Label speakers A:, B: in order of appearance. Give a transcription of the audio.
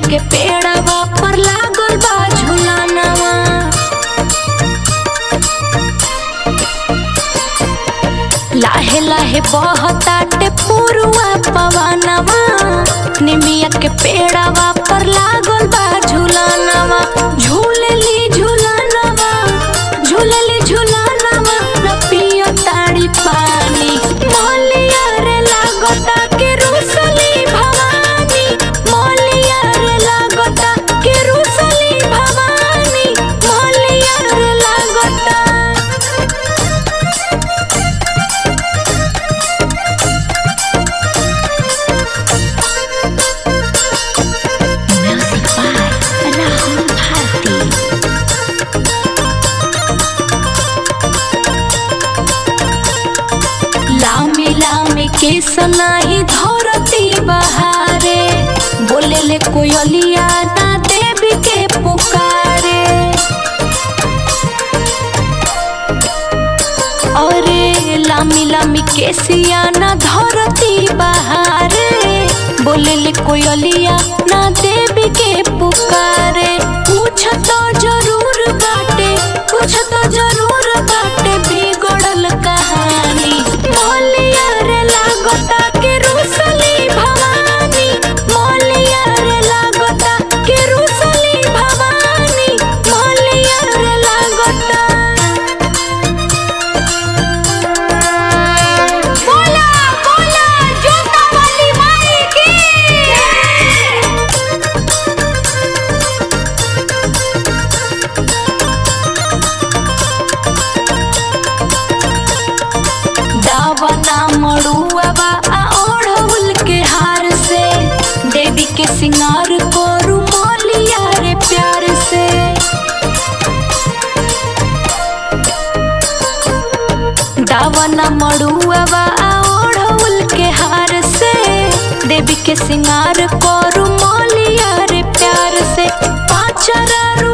A: के पेड़वा पर लागल बा झुलानवा लाहे लाहे बहताटे पुरुआ पवनवा निमिया के पेड़वा पर लागल बा झुलानवा झूलली झुलानवा झूलली झुलानवा न पियो ताड़ी पानी मोलिया रे लागता के रुसली भवानी मोलिया रे लागता के रुसली भवानी मोलिया रे लागता Music by Rahul Bharti. लामी लामी के सनाही धरती बहारे बोले ले कोयलिया ना देवी के पुकारे अरे लामी लामी के सियाना धरती बहारे बोले ले कोयलिया ना देवी के पुकारे कुछ तो जरूर बाटे कुछ तो जरूर बाटे बिगड़ल कहानी मोलिया रे लागता के रुसली भवानी मोलिया रे लागता के रुसली भवानी मोलिया रे लागता बोला बोला जोता वाली माई की दावना मड़ुआवा आ ओढ़ौल के हार से देवी के सिंगार करू मोलिया रे प्यार से दावना मड़ुआवा आ ओढ़ौल के हार से देवी के सिंगार करू मोलिया रे प्यार से पाचरा